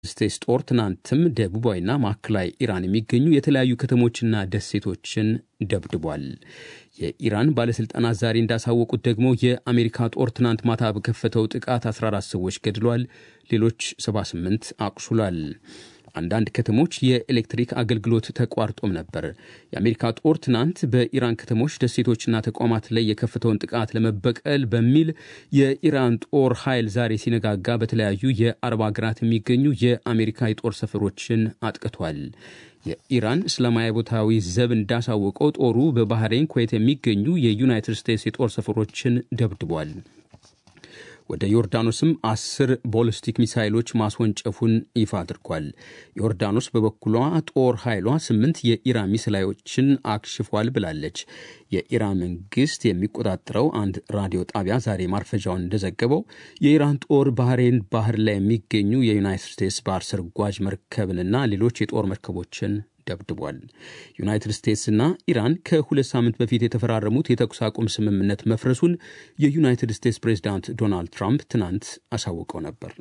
ስቴትስ ጦር ትናንትም ደቡባዊና ማዕከላዊ ኢራን የሚገኙ የተለያዩ ከተሞችና ደሴቶችን ደብድቧል። የኢራን ባለሥልጣናት ዛሬ እንዳሳወቁት ደግሞ የአሜሪካ ጦር ትናንት ማታ በከፈተው ጥቃት 14 ሰዎች ገድሏል፣ ሌሎች 78 አቁስሏል። አንዳንድ ከተሞች የኤሌክትሪክ አገልግሎት ተቋርጦም ነበር። የአሜሪካ ጦር ትናንት በኢራን ከተሞች ደሴቶችና ተቋማት ላይ የከፈተውን ጥቃት ለመበቀል በሚል የኢራን ጦር ኃይል ዛሬ ሲነጋጋ በተለያዩ የአረብ ሀገራት የሚገኙ የአሜሪካ የጦር ሰፈሮችን አጥቅቷል። የኢራን እስላማዊ ቦታዊ ዘብ እንዳሳወቀው ጦሩ በባህሬን፣ ኩዌት የሚገኙ የዩናይትድ ስቴትስ የጦር ሰፈሮችን ደብድቧል። ወደ ዮርዳኖስም አስር ቦሊስቲክ ሚሳይሎች ማስወንጨፉን ይፋ አድርጓል። ዮርዳኖስ በበኩሏ ጦር ኃይሏ ስምንት የኢራን ሚሳይሎችን አክሽፏል ብላለች። የኢራን መንግስት የሚቆጣጠረው አንድ ራዲዮ ጣቢያ ዛሬ ማርፈጃውን እንደዘገበው የኢራን ጦር ባህሬን ባህር ላይ የሚገኙ የዩናይትድ ስቴትስ ባህር ሰርጓጅ መርከብንና ሌሎች የጦር መርከቦችን ደብድቧል። ዩናይትድ ስቴትስና ኢራን ከሁለት ሳምንት በፊት የተፈራረሙት የተኩስ አቁም ስምምነት መፍረሱን የዩናይትድ ስቴትስ ፕሬዚዳንት ዶናልድ ትራምፕ ትናንት አሳውቀው ነበር።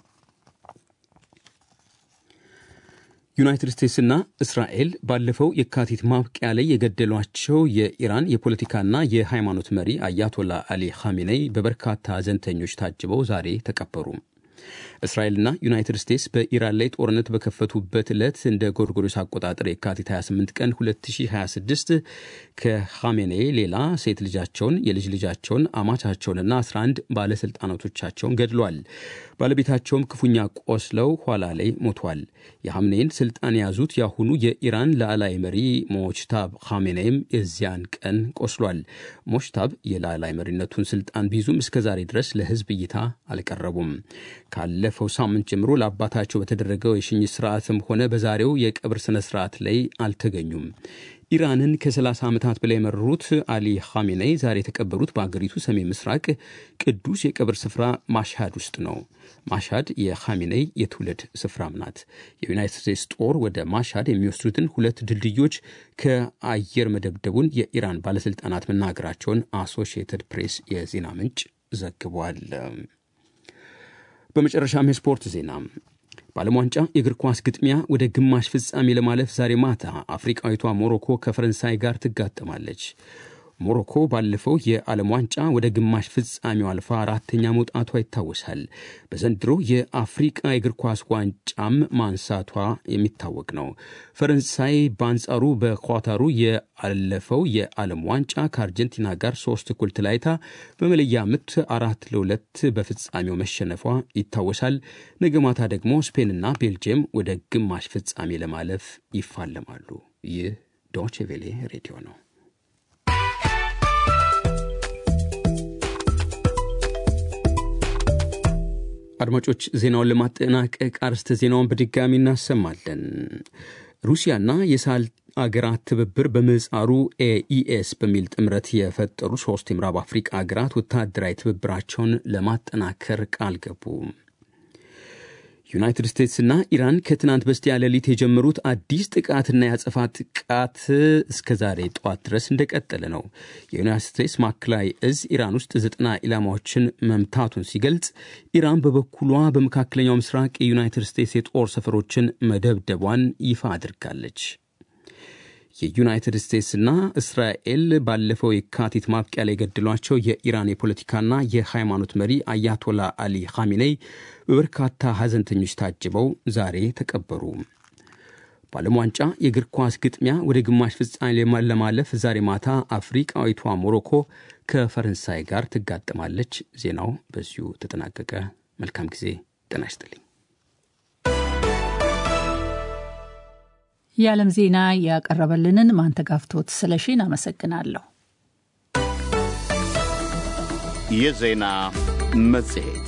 ዩናይትድ ስቴትስና እስራኤል ባለፈው የካቲት ማብቂያ ላይ የገደሏቸው የኢራን የፖለቲካና የሃይማኖት መሪ አያቶላ አሊ ኻሜኔይ በበርካታ ሐዘንተኞች ታጅበው ዛሬ ተቀበሩ። እስራኤልና ዩናይትድ ስቴትስ በኢራን ላይ ጦርነት በከፈቱበት ዕለት እንደ ጎርጎሮስ አቆጣጠር የካቲት 28 ቀን 2026 ከኻሜኔ ሌላ ሴት ልጃቸውን፣ የልጅ ልጃቸውን፣ አማቻቸውንና 11 ባለሥልጣናቶቻቸውን ገድሏል። ባለቤታቸውም ክፉኛ ቆስለው ኋላ ላይ ሞቷል። የሐምኔን ስልጣን የያዙት የአሁኑ የኢራን ላዕላይ መሪ ሞችታብ ኻሜኔይም የዚያን ቀን ቆስሏል። ሞችታብ የላዕላይ መሪነቱን ስልጣን ቢይዙም እስከዛሬ ድረስ ለሕዝብ እይታ አልቀረቡም። ካለፈው ሳምንት ጀምሮ ለአባታቸው በተደረገው የሽኝት ስርዓትም ሆነ በዛሬው የቀብር ስነ ስርዓት ላይ አልተገኙም። ኢራንን ከ30 ዓመታት በላይ የመሩት አሊ ኻሜኔይ ዛሬ የተቀበሩት በአገሪቱ ሰሜን ምስራቅ ቅዱስ የቀብር ስፍራ ማሻድ ውስጥ ነው። ማሻድ የኻሜኔይ የትውልድ ስፍራም ናት። የዩናይትድ ስቴትስ ጦር ወደ ማሻድ የሚወስዱትን ሁለት ድልድዮች ከአየር መደብደቡን የኢራን ባለሥልጣናት መናገራቸውን አሶሺየትድ ፕሬስ የዜና ምንጭ ዘግቧል። በመጨረሻም የስፖርት ዜና በዓለም ዋንጫ የእግር ኳስ ግጥሚያ ወደ ግማሽ ፍጻሜ ለማለፍ ዛሬ ማታ አፍሪቃዊቷ ሞሮኮ ከፈረንሳይ ጋር ትጋጠማለች። ሞሮኮ ባለፈው የዓለም ዋንጫ ወደ ግማሽ ፍጻሜው አልፋ አራተኛ መውጣቷ ይታወሳል። በዘንድሮ የአፍሪቃ የእግር ኳስ ዋንጫም ማንሳቷ የሚታወቅ ነው። ፈረንሳይ በአንጻሩ በኳታሩ ያለፈው የዓለም ዋንጫ ከአርጀንቲና ጋር ሶስት እኩል ተለያይታ በመለያ ምት አራት ለሁለት በፍጻሜው መሸነፏ ይታወሳል። ነገ ማታ ደግሞ ስፔንና ቤልጅየም ወደ ግማሽ ፍጻሜ ለማለፍ ይፋለማሉ። ይህ ዶቼ ቬሌ ሬዲዮ ነው። አድማጮች ዜናውን ለማጠናቀቅ አርስተ ዜናውን በድጋሚ እናሰማለን። ሩሲያና የሳህል አገራት ትብብር በምህጻሩ ኤኢኤስ በሚል ጥምረት የፈጠሩ ሶስት የምዕራብ አፍሪቃ አገራት ወታደራዊ ትብብራቸውን ለማጠናከር ቃል ገቡ። ዩናይትድ ስቴትስና ኢራን ከትናንት በስቲያ ሌሊት የጀመሩት አዲስ ጥቃትና የአጸፋ ጥቃት እስከ ዛሬ ጠዋት ድረስ እንደቀጠለ ነው። የዩናይትድ ስቴትስ ማዕከላዊ እዝ ኢራን ውስጥ ዘጠና ኢላማዎችን መምታቱን ሲገልጽ፣ ኢራን በበኩሏ በመካከለኛው ምስራቅ የዩናይትድ ስቴትስ የጦር ሰፈሮችን መደብደቧን ይፋ አድርጋለች። የዩናይትድ ስቴትስና እስራኤል ባለፈው የካቲት ማብቂያ ላይ የገደሏቸው የኢራን የፖለቲካና የሃይማኖት መሪ አያቶላ አሊ ኻሜኔይ በበርካታ ሐዘንተኞች ታጅበው ዛሬ ተቀበሩ። በዓለም ዋንጫ የእግር ኳስ ግጥሚያ ወደ ግማሽ ፍጻሜ ለማለፍ ዛሬ ማታ አፍሪቃዊቷ ሞሮኮ ከፈረንሳይ ጋር ትጋጠማለች። ዜናው በዚሁ ተጠናቀቀ። መልካም ጊዜ። ጤና ይስጥልኝ። የዓለም ዜና ያቀረበልንን ማንተጋፍቶት ስለሺን አመሰግናለሁ። የዜና መጽሔት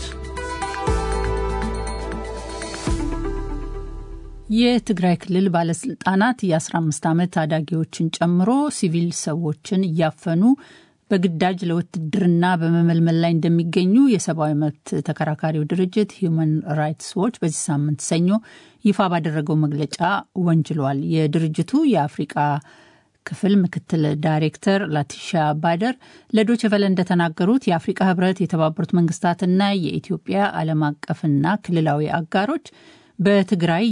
የትግራይ ክልል ባለስልጣናት የ15 ዓመት ታዳጊዎችን ጨምሮ ሲቪል ሰዎችን እያፈኑ በግዳጅ ለውትድርና በመመልመል ላይ እንደሚገኙ የሰብአዊ መብት ተከራካሪው ድርጅት ሂዩማን ራይትስ ዎች በዚህ ሳምንት ሰኞ ይፋ ባደረገው መግለጫ ወንጅሏል። የድርጅቱ የአፍሪቃ ክፍል ምክትል ዳይሬክተር ላቲሻ ባደር ለዶይቼ ቬለ እንደተናገሩት የአፍሪቃ ህብረት፣ የተባበሩት መንግስታትና የኢትዮጵያ ዓለም አቀፍና ክልላዊ አጋሮች በትግራይ